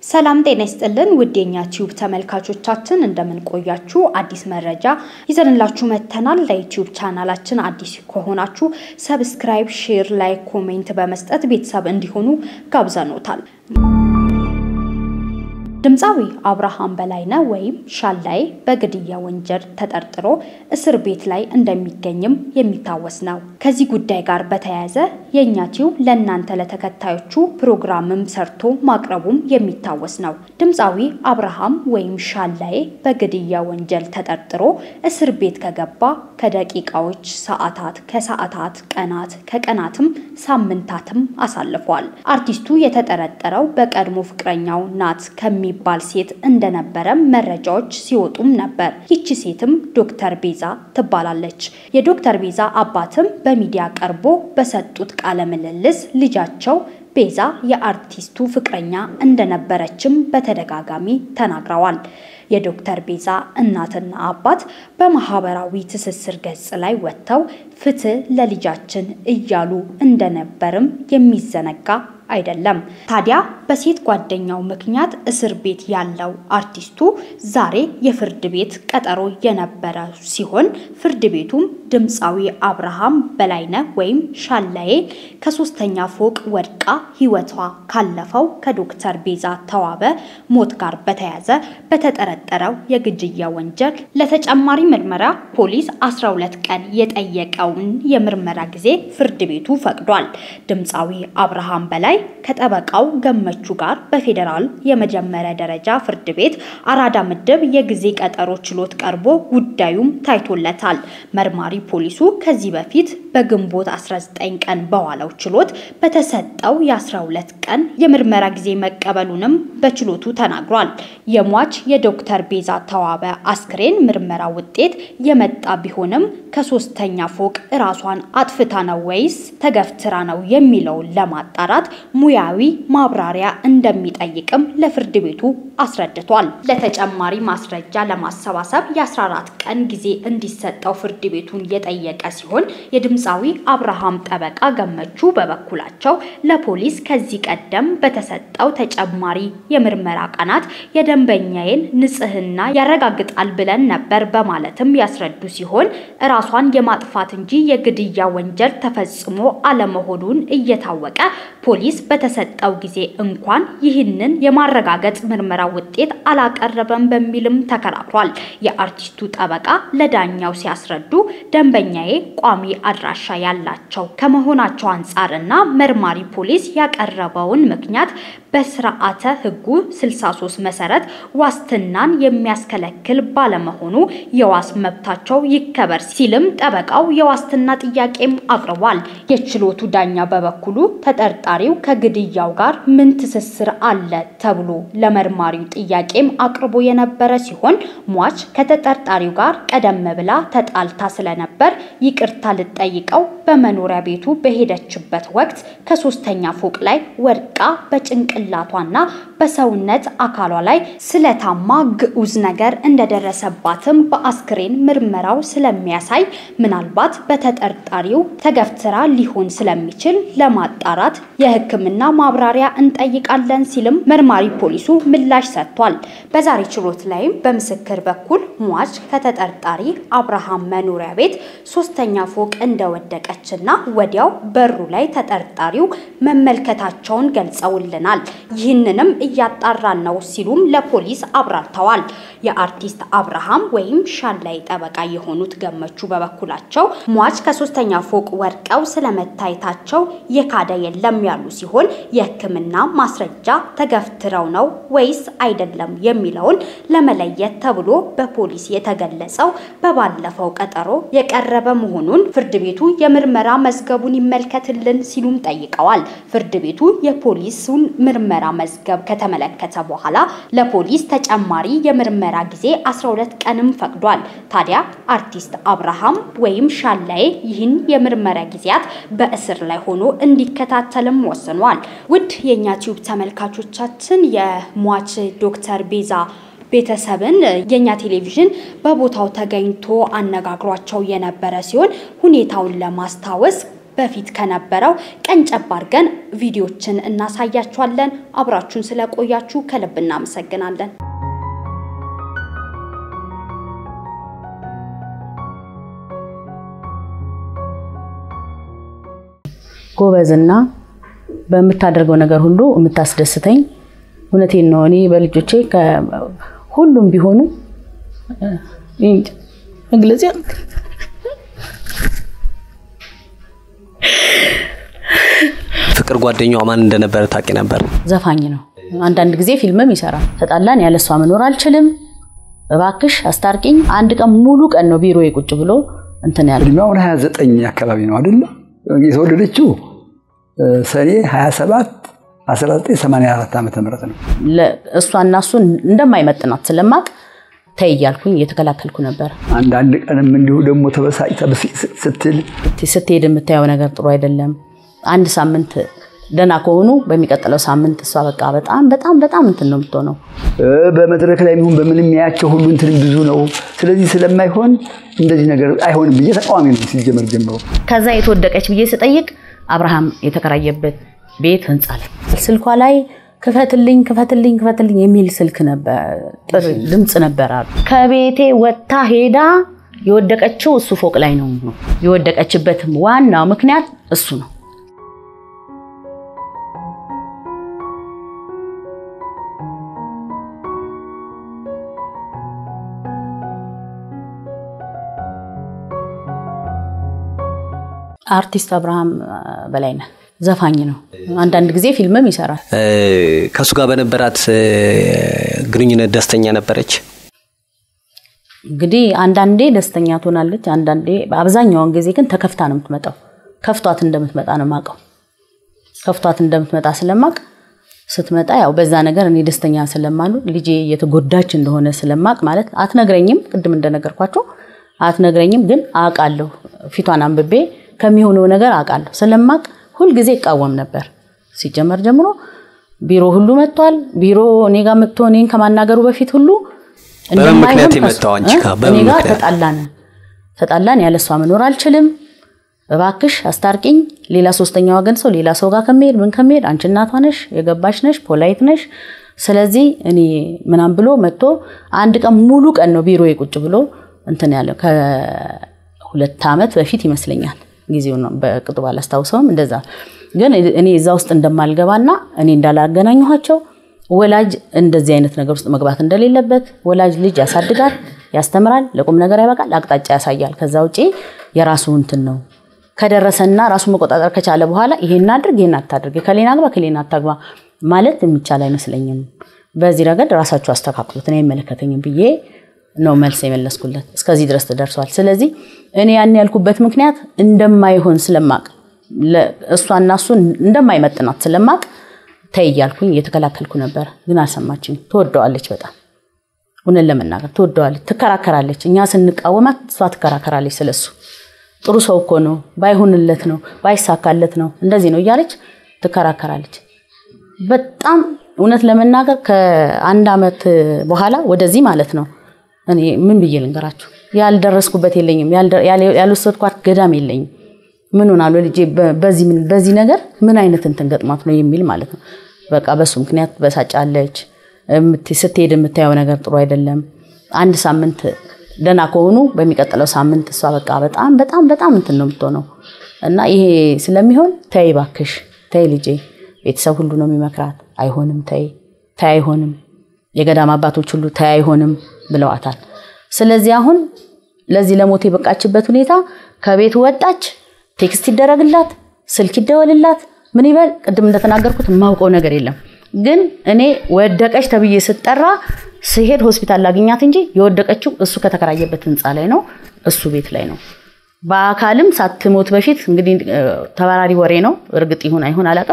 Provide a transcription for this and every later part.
ሰላም ጤና ይስጥልን ውድ የኛ ቲዩብ ተመልካቾቻችን እንደምን ቆያችሁ? አዲስ መረጃ ይዘንላችሁ መጥተናል። ለዩቲዩብ ቻናላችን አዲስ ከሆናችሁ ሰብስክራይብ፣ ሼር፣ ላይክ፣ ኮሜንት በመስጠት ቤተሰብ እንዲሆኑ ጋብዘኖታል። ድምፃዊ አብርሃም በላይነህ ወይም ሻላይ በግድያ ወንጀል ተጠርጥሮ እስር ቤት ላይ እንደሚገኝም የሚታወስ ነው። ከዚህ ጉዳይ ጋር በተያያዘ የእኛ ቲዩብ ለእናንተ ለተከታዮቹ ፕሮግራምም ሰርቶ ማቅረቡም የሚታወስ ነው። ድምፃዊ አብርሃም ወይም ሻላይ በግድያ ወንጀል ተጠርጥሮ እስር ቤት ከገባ ከደቂቃዎች ሰዓታት፣ ከሰዓታት ቀናት፣ ከቀናትም ሳምንታትም አሳልፏል። አርቲስቱ የተጠረጠረው በቀድሞ ፍቅረኛው ናት ከሚ የሚባል ሴት እንደነበረ መረጃዎች ሲወጡም ነበር። ይቺ ሴትም ዶክተር ቤዛ ትባላለች። የዶክተር ቤዛ አባትም በሚዲያ ቀርቦ በሰጡት ቃለ ምልልስ ልጃቸው ቤዛ የአርቲስቱ ፍቅረኛ እንደነበረችም በተደጋጋሚ ተናግረዋል። የዶክተር ቤዛ እናትና አባት በማህበራዊ ትስስር ገጽ ላይ ወጥተው ፍትህ ለልጃችን እያሉ እንደነበርም የሚዘነጋ አይደለም። ታዲያ በሴት ጓደኛው ምክንያት እስር ቤት ያለው አርቲስቱ ዛሬ የፍርድ ቤት ቀጠሮ የነበረ ሲሆን ፍርድ ቤቱም ድምፃዊ አብርሃም በላይነህ ወይም ሻላዬ ከሶስተኛ ፎቅ ወድቃ ሕይወቷ ካለፈው ከዶክተር ቤዛ ተዋበ ሞት ጋር በተያያዘ በተጠረጠረው የግድያ ወንጀል ለተጨማሪ ምርመራ ፖሊስ 12 ቀን የጠየቀውን የምርመራ ጊዜ ፍርድ ቤቱ ፈቅዷል። ድምፃዊ አብርሃም በላይ ከጠበቃው ገመቹ ጋር በፌዴራል የመጀመሪያ ደረጃ ፍርድ ቤት አራዳ ምድብ የጊዜ ቀጠሮ ችሎት ቀርቦ ጉዳዩም ታይቶለታል። መርማሪ ፖሊሱ ከዚህ በፊት በግንቦት 19 ቀን በዋለው ችሎት በተሰጠው የ12 ቀን የምርመራ ጊዜ መቀበሉንም በችሎቱ ተናግሯል። የሟች የዶክተር ቤዛ ተዋበ አስክሬን ምርመራ ውጤት የመጣ ቢሆንም ከሶስተኛ ፎቅ እራሷን አጥፍታ ነው ወይስ ተገፍትራ ነው የሚለውን ለማጣራት ሙያዊ ማብራሪያ እንደሚጠይቅም ለፍርድ ቤቱ አስረድቷል። ለተጨማሪ ማስረጃ ለማሰባሰብ የ14 ቀን ጊዜ እንዲሰጠው ፍርድ ቤቱን የጠየቀ ሲሆን የድምፃዊ አብርሃም ጠበቃ ገመቹ በበኩላቸው ለፖሊስ ከዚህ ቀደም በተሰጠው ተጨማሪ የምርመራ ቀናት የደንበኛዬን ንጽህና ያረጋግጣል ብለን ነበር በማለትም ያስረዱ ሲሆን ራሷን የማጥፋት እንጂ የግድያ ወንጀል ተፈጽሞ አለመሆኑን እየታወቀ ፖሊስ በተሰጠው ጊዜ እንኳን ይህንን የማረጋገጥ ምርመራ ውጤት አላቀረበም በሚልም ተከራክሯል። የአርቲስቱ ጠበቃ ለዳኛው ሲያስረዱ ደንበኛዬ ቋሚ አድራሻ ያላቸው ከመሆናቸው አንጻር እና መርማሪ ፖሊስ ያቀረበውን ምክንያት በስርዓተ ሕጉ 63 መሰረት ዋስትናን የሚያስከለክል ባለመሆኑ የዋስ መብታቸው ይከበር ሲልም ጠበቃው የዋስትና ጥያቄም አቅርቧል። የችሎቱ ዳኛ በበኩሉ ተጠርጣሪው ከግድያው ጋር ምን ትስስር አለ ተብሎ ለመርማሪው ጥያቄም አቅርቦ የነበረ ሲሆን ሟች ከተጠርጣሪው ጋር ቀደም ብላ ተጣልታ ስለነበር ይቅርታ ልጠይቀው በመኖሪያ ቤቱ በሄደችበት ወቅት ከሶስተኛ ፎቅ ላይ ወድቃ በጭንቅላቷና በሰውነት አካሏ ላይ ስለታማ ግዑዝ ነገር እንደደረሰባትም በአስክሬን ምርመራው ስለሚያሳይ ምናልባት በተጠርጣሪው ተገፍትራ ሊሆን ስለሚችል ለማጣራት የሕክምና ማብራሪያ እንጠይቃለን ሲልም መርማሪ ፖሊሱ ምላሽ ሰጥቷል። በዛሬ ችሎት ላይም በምስክር በኩል ሟች ከተጠርጣሪ አብርሃም መኖሪያ ቤት ሶስተኛ ፎቅ እንደወደቀችና ወዲያው በሩ ላይ ተጠርጣሪው መመልከታቸውን ገልጸውልናል። ይህንንም እያጣራን ነው ሲሉም ለፖሊስ አብራርተዋል። የአርቲስት አብርሃም ወይም ሻላይ ጠበቃ የሆኑት ገመቹ በበኩላቸው ሟች ከሶስተኛ ፎቅ ወድቀው ስለመታየታቸው የካደ የለም ያሉ ሲሆን የሕክምና ማስረጃ ተገፍትረው ነው ወይስ አይደለም የሚለውን ለመለየት ተብሎ በፖሊስ የተገለጸው በባለፈው ቀጠሮ የቀረበ መሆኑን ፍርድ ቤቱ የምርመራ መዝገቡን ይመልከትልን ሲሉም ጠይቀዋል። ፍርድ ቤቱ የፖሊሱን ምርመራ መዝገብ ከተመለከተ በኋላ ለፖሊስ ተጨማሪ የምርመራ ጊዜ 12 ቀንም ፈቅዷል። ታዲያ አርቲስት አብርሃም ወይም ሻላይ ይህን የምርመራ ጊዜያት በእስር ላይ ሆኖ እንዲከታተልም ወስኗል። ውድ የእኛ ቲዩብ ተመልካቾቻችን የሟች ዶክተር ቤዛ ቤተሰብን የኛ ቴሌቪዥን በቦታው ተገኝቶ አነጋግሯቸው የነበረ ሲሆን ሁኔታውን ለማስታወስ በፊት ከነበረው ቀንጨብ አድርገን ቪዲዮችን እናሳያችኋለን። አብራችሁን ስለቆያችሁ ከልብ እናመሰግናለን። ጎበዝና በምታደርገው ነገር ሁሉ የምታስደስተኝ እውነቴን ነው። እኔ በልጆቼ ሁሉም ቢሆኑ መግለጽ ፍቅር ጓደኛዋ ማን እንደነበረ ታውቂ ነበር? ዘፋኝ ነው። አንዳንድ ጊዜ ፊልምም ይሰራል። ተጣላን፣ ያለሷ መኖር አልችልም፣ እባክሽ አስታርቂኝ። አንድ ቀን ሙሉ ቀን ነው ቢሮ ቁጭ ብሎ እንትን ያለ እድሜዋ አሁን 29 አካባቢ ነው አይደለ? የተወለደችው ሰኔ 27 1984 ዓመተ ምህረት ነው። እሷና እሱን እንደማይመጥናት ስለማቅ ተይ እያልኩኝ እየተከላከልኩ ነበር። አንዳንድ ቀንም እንዲሁ ደግሞ ተበሳጭታ ስትል ስትሄድ የምታየው ነገር ጥሩ አይደለም። አንድ ሳምንት ደህና ከሆኑ በሚቀጥለው ሳምንት እሷ በቃ በጣም በጣም በጣም እንትን ነው የምትሆነው። በመድረክ ላይ የሚሆን በምንም የሚያያቸው ሁሉ እንትን ብዙ ነው። ስለዚህ ስለማይሆን እንደዚህ ነገር አይሆንም ብዬ ተቃዋሚ ነው ሲጀመር ጀምሮ። ከዛ የተወደቀች ብዬ ስጠይቅ አብርሃም የተከራየበት ቤት ህንፃ ላይ ስልኳ ላይ ክፈትልኝ ክፈትልኝ ክፈትልኝ የሚል ስልክ ነበር፣ ድምፅ ነበር አሉ። ከቤቴ ወጥታ ሄዳ የወደቀችው እሱ ፎቅ ላይ ነው። የወደቀችበትም ዋናው ምክንያት እሱ ነው። አርቲስት አብርሃም በላይነህ ዘፋኝ ነው። አንዳንድ ጊዜ ፊልምም ይሰራል። ከእሱ ጋር በነበራት ግንኙነት ደስተኛ ነበረች? እንግዲህ አንዳንዴ ደስተኛ ትሆናለች፣ አንዳንዴ አብዛኛውን ጊዜ ግን ተከፍታ ነው የምትመጣው። ከፍቷት እንደምትመጣ ነው የማውቀው። ከፍቷት እንደምትመጣ ስለማቅ ስትመጣ ያው በዛ ነገር እኔ ደስተኛ ስለማሉ ልጄ እየተጎዳች እንደሆነ ስለማቅ ማለት አትነግረኝም፣ ቅድም እንደነገርኳቸው አትነግረኝም፣ ግን አውቃለሁ። ፊቷን አንብቤ ከሚሆነው ነገር አውቃለሁ ስለማቅ ሁልጊዜ ይቃወም ነበር። ሲጀመር ጀምሮ ቢሮ ሁሉ መጥቷል። ቢሮ እኔ ጋር መጥቶ እኔን ከማናገሩ በፊት ሁሉ ምክንያት የመጣው አንቺ ጋር እኔ ጋር ተጣላን ተጣላን፣ ያለሷ መኖር አልችልም፣ እባክሽ አስታርቂኝ። ሌላ ሶስተኛ ወገን ሰው ሌላ ሰው ጋር ከመሄድ ምን ከመሄድ አንቺ እናቷ ነሽ፣ የገባሽ ነሽ፣ ፖላይት ነሽ። ስለዚህ እኔ ምናም ብሎ መጥቶ አንድ ቀን ሙሉ ቀን ነው ቢሮ ቁጭ ብሎ እንትን ያለው ከሁለት ዓመት በፊት ይመስለኛል ጊዜው ነው በቅጡ ባላስታውሰውም፣ እንደዛ ግን እኔ እዛ ውስጥ እንደማልገባና እኔ እንዳላገናኘኋቸው ወላጅ እንደዚህ አይነት ነገር ውስጥ መግባት እንደሌለበት ወላጅ ልጅ ያሳድጋል፣ ያስተምራል፣ ለቁም ነገር ያበቃል፣ አቅጣጫ ያሳያል። ከዛ ውጪ የራሱ እንትን ነው ከደረሰና ራሱ መቆጣጠር ከቻለ በኋላ ይሄን አድርግ፣ ይሄን አታድርግ፣ ከሌና ግባ፣ ከሌና አታግባ ማለት የሚቻል አይመስለኝም። በዚህ ረገድ ራሳችሁ አስተካክሉት፣ እኔ አይመለከተኝም ብዬ ነው መልስ የመለስኩለት። እስከዚህ ድረስ ተደርሷል። ስለዚህ እኔ ያን ያልኩበት ምክንያት እንደማይሆን ስለማቅ እሷና እሱ እንደማይመጥናት ስለማቅ ተይ እያልኩኝ እየተከላከልኩ ነበር። ግን አልሰማችኝ። ትወደዋለች፣ በጣም እውነት ለመናገር ትወደዋለች፣ ትከራከራለች። እኛ ስንቃወማት እሷ ትከራከራለች። ስለሱ ጥሩ ሰው እኮ ነው፣ ባይሆንለት ነው፣ ባይሳካለት ነው፣ እንደዚህ ነው እያለች ትከራከራለች። በጣም እውነት ለመናገር ከአንድ ዓመት በኋላ ወደዚህ ማለት ነው እኔ ምን ብዬ ልንገራችሁ፣ ያልደረስኩበት የለኝም፣ ያልወሰድኳት ገዳም የለኝም። ምን ሆናሉ ልጄ በዚህ ነገር ምን አይነት እንትን ገጥሟት ነው የሚል ማለት ነው። በቃ በሱ ምክንያት በሳጫለች። ስትሄድ የምታየው ነገር ጥሩ አይደለም። አንድ ሳምንት ደህና ከሆኑ በሚቀጥለው ሳምንት እሷ በቃ በጣም በጣም በጣም እንትን ነው የምትሆነው እና ይሄ ስለሚሆን ተይ እባክሽ ተይ ልጄ፣ ቤተሰብ ሁሉ ነው የሚመክራት። አይሆንም፣ ተይ ተይ፣ አይሆንም፣ የገዳም አባቶች ሁሉ ተይ አይሆንም ብለዋታል። ስለዚህ አሁን ለዚህ ለሞት የበቃችበት ሁኔታ ከቤት ወጣች፣ ቴክስት ይደረግላት፣ ስልክ ይደወልላት፣ ምን ይበል፣ ቅድም እንደተናገርኩት የማውቀው ነገር የለም። ግን እኔ ወደቀች ተብዬ ስጠራ ስሄድ ሆስፒታል ላገኛት እንጂ የወደቀችው እሱ ከተከራየበት ህንፃ ላይ ነው፣ እሱ ቤት ላይ ነው። በአካልም ሳትሞት በፊት እንግዲህ ተባራሪ ወሬ ነው፣ እርግጥ ይሁን አይሁን አላውቅም።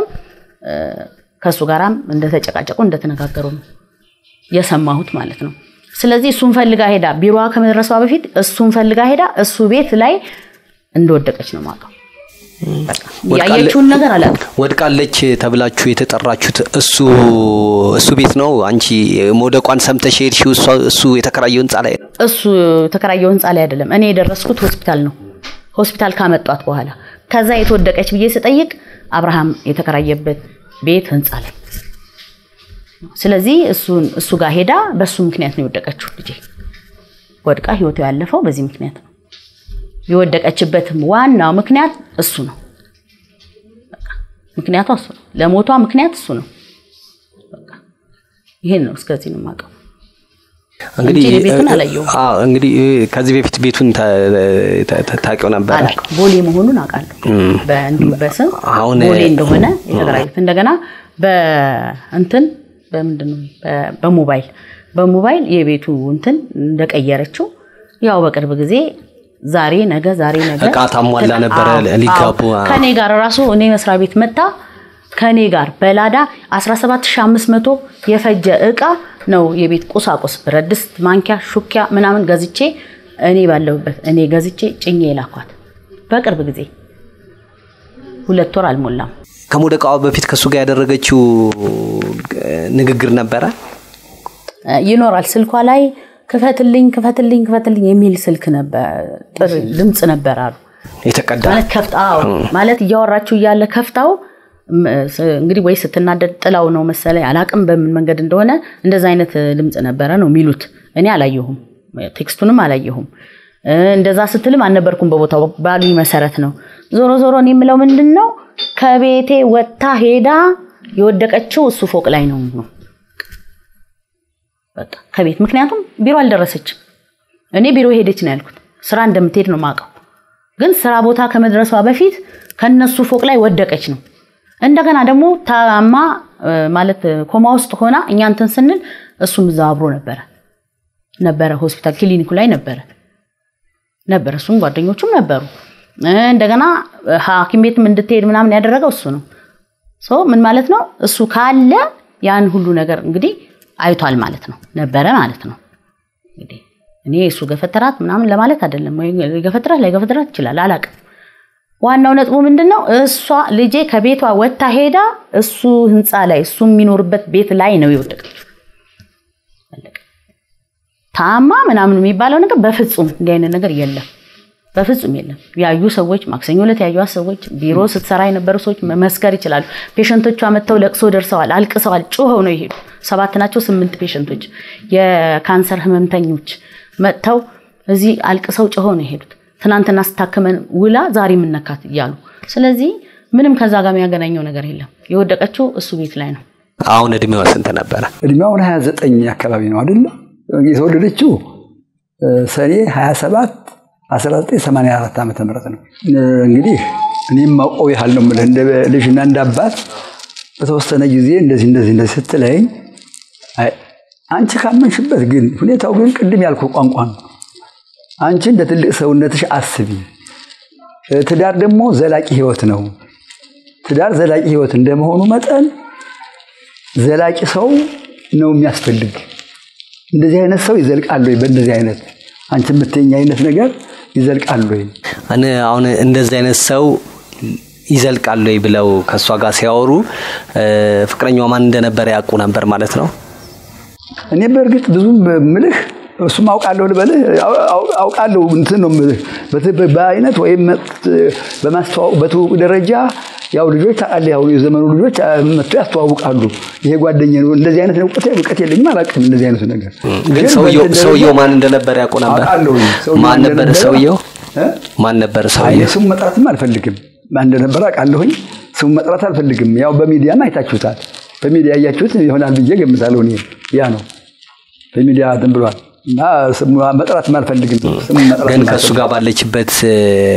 ከእሱ ጋራም እንደተጨቃጨቁ እንደተነጋገሩ ነው የሰማሁት ማለት ነው። ስለዚህ እሱን ፈልጋ ሄዳ ቢሮዋ ከመድረሷ በፊት እሱን ፈልጋ ሄዳ እሱ ቤት ላይ እንደወደቀች ነው የማውቀው። ያየችውን ነገር አላውቅም። ወድቃለች ተብላችሁ የተጠራችሁት እሱ እሱ ቤት ነው። አንቺ መውደቋን ሰምተሽ ሄድሽው እሱ የተከራየው ህንፃ ላይ ነው። እሱ የተከራየው ህንፃ ላይ አይደለም። እኔ የደረስኩት ሆስፒታል ነው። ሆስፒታል ካመጧት በኋላ ከዛ የተወደቀች ብዬ ስጠይቅ አብርሃም የተከራየበት ቤት ህንፃ ላይ ስለዚህ እሱን እሱ ጋር ሄዳ በሱ ምክንያት ነው የወደቀችው ልጄ ወድቃ ህይወቱ ያለፈው በዚህ ምክንያት ነው የወደቀችበትም ዋናው ምክንያት እሱ ነው በቃ ምክንያቷ እሱ ነው ለሞቷ ምክንያት እሱ ነው በቃ ይሄን ነው እስከዚህ ነው የማውቀው እንግዲህ እንጂ ቤቱን አላየሁም። አዎ፣ እንግዲህ እንግዲህ ከዚህ በፊት ቤቱን ታ- ታ- ታ- ታውቂው ነበረ? አላውቅም ቦሌ መሆኑን አውቃለሁ በእንዲሁ በስም አሁን- ቦሌ እንደሆነ የተከራዩት እንደገና በእንትን በምንድን ነው በ- በሞባይል በሞባይል የቤቱ እንትን እንደቀየረችው ያው በቅርብ ጊዜ ዛሬ ነገ ዛሬ ነገ እቃ ታሟላ ተቃ- ነበረ አዎ፣ ሊጋቡ፣ አዎ። አዎ። ከኔ ጋር ራሱ እኔ መስሪያ ቤት መጣ ከኔ ጋር በላዳ 17500 የፈጀ እቃ ነው የቤት ቁሳቁስ ብረት ድስት፣ ማንኪያ፣ ሹኪያ ምናምን ገዝቼ እኔ ባለሁበት እኔ ገዝቼ ጭኜ የላኳት በቅርብ ጊዜ ሁለት ወር አልሞላም። ከመውደቃዋ በፊት ከእሱ ጋር ያደረገችው ንግግር ነበረ? ይኖራል ስልኳ ላይ ክፈትልኝ ክፈትልኝ ክፈትልኝ የሚል ስልክ ነበር ጥሪ ድምፅ ነበር አሉ የተቀዳ ማለት ከፍታ አዎ ማለት እያወራችሁ እያለ ከፍታው ም- ስ- እንግዲህ ወይ ስትናደድ ጥላው ነው መሰለኝ አላቅም በምን መንገድ እንደሆነ እንደዛ አይነት ድምፅ ነበረ ነው የሚሉት እኔ አላየሁም ቴክስቱንም አላየሁም እ፣ እንደዛ ስትልም አልነበርኩም በቦታው ባሉኝ መሰረት ነው ዞሮ ዞሮ እኔ የምለው ምንድን ነው ከቤቴ ወጥታ ሄዳ የወደቀችው እሱ ፎቅ ላይ ነው ነው በቃ ከቤት ምክንያቱም ቢሮ አልደረሰችም እኔ ቢሮ ሄደች ነው ያልኩት ስራ እንደምትሄድ ነው ማውቀው ግን ስራ ቦታ ከመድረሷ በፊት ከነሱ ፎቅ ላይ ወደቀች ነው እንደገና ደግሞ ታማ እ፣ ማለት እ፣ ኮማ ውስጥ ሆና እኛ እንትን ስንል እሱም እዛ አብሮ ነበረ ነበረ ሆስፒታል ክሊኒኩ ላይ ነበረ ነበረ እሱም ጓደኞቹም ነበሩ እ፣ እንደገና እ፣ ሐኪም ቤትም እንድትሄድ ምናምን ያደረገው እሱ ነው ሶ ምን ማለት ነው እሱ ካለ ያን ሁሉ ነገር እንግዲህ አይቷል ማለት ነው ነበረ ማለት ነው እንግዲህ እኔ እሱ ገፈተራት ምናምን ለማለት አይደለም ወይ ገፈተራት ላይ ገፈተራት ይችላል አላቅም ዋናው ነጥቡ ምንድን ነው እሷ ልጄ ከቤቷ ወጥታ ሄዳ እሱ ህንፃ ላይ እሱ የሚኖርበት ቤት ላይ ነው የወደቀችው አለቀ። ታማ ምናምን የሚባለው ነገር በፍጹም እንዲህ አይነት ነገር የለም በፍጹም የለም ያዩ ሰዎች ማክሰኞ ዕለት ያዩት ሰዎች ቢሮ ስትሰራ የነበሩ ሰዎች መመስከር ይችላሉ ፔሸንቶቿ መጥተው ለቅሶ ደርሰዋል አልቅሰዋል ጮኸው ነው የሄዱ ሰባት ናቸው ስምንት ፔሸንቶች የካንሰር ህመምተኞች መጥተው እዚህ አልቅሰው ጮኸው ነው የሄዱት ትናንትና ስታከመን ውላ ዛሬ የምነካት እያሉ ስለዚህ ምንም ከዛ ጋር የሚያገናኘው ነገር የለም የወደቀችው እሱ ቤት ላይ ነው አሁን እድሜዋ ስንት ነበረ? እድሜውን 29 አካባቢ ነው አይደለ? የተወለደችው እ፣ ሰኔ 27 1984 ዓመተ ምህረት ነው። እ፣ እንግዲህ እኔም ማውቀው ያህል ነው የምልህ እንደ ልጅና እንደ አባት በተወሰነ ጊዜ እንደዚህ እንደዚህ እንደዚህ ስትለኝ አይ፣ አንቺ ካመንሽበት ግን ሁኔታው ግን ቅድም ያልኩ ቋንቋ ነው። አንቺ እንደ ትልቅ ሰውነትሽ አስቢ። እ፣ ትዳር ደግሞ ዘላቂ ህይወት ነው። ትዳር ዘላቂ ህይወት እንደመሆኑ መጠን ዘላቂ ሰው ነው የሚያስፈልግ። እንደዚህ አይነት ሰው ይዘልቃል ወይ? በእንደዚህ አይነት አንቺ የምትይኝ አይነት ነገር ይዘልቃል ወይ? እኔ አሁን እንደዚህ አይነት ሰው ይዘልቃል ወይ ብለው ከእሷ ጋር ሲያወሩ እ፣ ፍቅረኛዋ ማን እንደነበረ ያውቁ ነበር ማለት ነው? እኔ በእርግጥ ብዙም ምልህ እሱም አውቃለሁ ልበልህ አው- አው- አውቃለሁ እንትን ነው ምልህ በት- በአይነት ወይም በማስተዋወቅ በትውውቅ ደረጃ ያው ልጆች ታውቃለህ፣ ያው የዘመኑ ልጆች አ፣ መጥተው ያስተዋውቃሉ። ይሄ ጓደኛ ነው። እንደዚህ አይነት እውቀት እውቀት የለኝም፣ አላውቅም እንደዚህ አይነቱ ነገር። ግን ሰውየው በእንትን ሰውየው ደረጃ ማን እንደነበረ ያውቁ ነበር? አውቃለሁ። ሰውየው ማን ነበር እንደነበረ- ሰውየው? እ? ማን ነበር አይ ሰውየው? ስሙ መጥራትም አልፈልግም። ማን እንደነበረ አውቃለሁኝ። ስሙ መጥራት አልፈልግም። ያው በሚዲያም አይታችሁታል። በሚዲያ እያችሁት ይሆናል ብዬ ገምታለሁ። እኔ ያ ነው በሚዲያ እንትን ብሏል እና ስሙ መጥራትም አልፈልግም። ስሙ መጥራትም ግን ከእሱ አልፈልግም። ጋር ባለችበት እ፣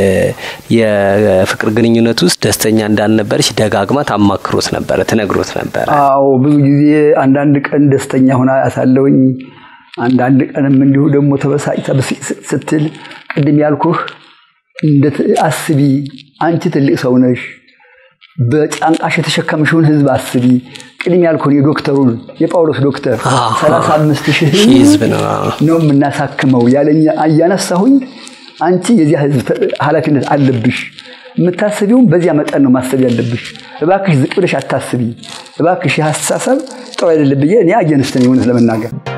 የፍቅር ግንኙነት ውስጥ ደስተኛ እንዳልነበረች ደጋግማ ታማክሮት ነበረ፣ ትነግሮት ነበረ። አዎ ብዙ ጊዜ አንዳንድ ቀን ደስተኛ ሆና ያሳለውኝ፣ አንዳንድ ቀንም እንዲሁ ደግሞ ተበሳጭታ ብስጭት ስትል ቅድም ያልኩህ እንደ አስቢ፣ አንቺ ትልቅ ሰው ነሽ፣ በጫንቃሽ የተሸከምሽውን ህዝብ አስቢ። ቅድም ያልኩህን የዶክተሩን የጳውሎስ ዶክተር አዎ። ሰላሳ አምስት ሺህ ሺህ ህዝብ ነው። ነው የምናሳክመው ያለኛ እያነሳሁኝ አንቺ የዚያ ህዝብ ኃላፊነት አለብሽ። የምታስቢውም በዚያ መጠን ነው ማሰብ ያለብሽ። እባክሽ ዝቅ ብለሽ አታስቢ። እባክሽ የአስተሳሰብ ጥሩ አይደለም ብዬ እኔ አየንስተን እውነት ለመናገር